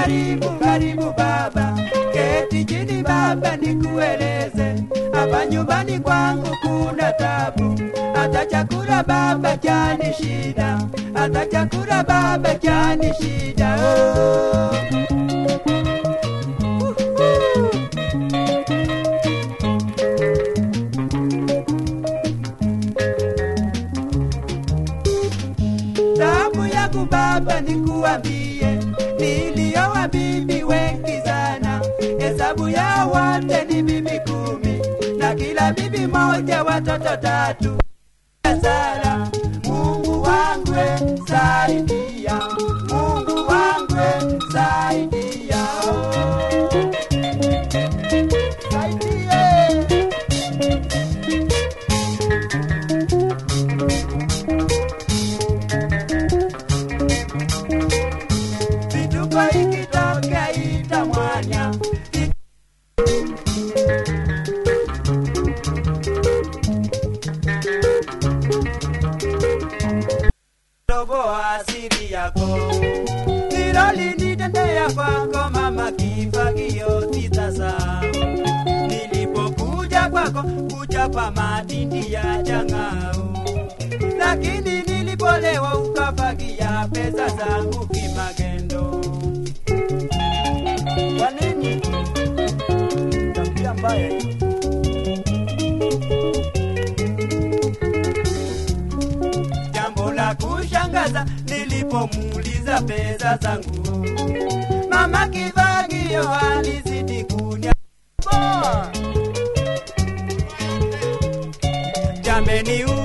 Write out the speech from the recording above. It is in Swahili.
Karibu, karibu baba, keti chini baba, nikueleze hapa nyumbani kwangu kuna tabu, hata chakula baba chani shida, hata chakula baba chani shida oh. Tabu yangu baba, nikuambie, nilioa bibi wengi sana, hesabu ya wote ni bibi kumi, na kila bibi moja watoto tatu. Sara, Mungu wangu we, saidia, Mungu wangu we, saidia, oh. Saidie. vituko ikitokea ita mwanya toboa asiri yako hilo linitendea kwako mama kifagio sitasa nilipokuja kwako kuchapa matindi ya chang'au lakini nilipolewa ukafagia pesa zangu kimagendo. Kwa nini? Tabia mbaya hiyo. Jambo la kushangaza nilipomuuliza pesa zangu, mama kifagio alizidi kunya Jameni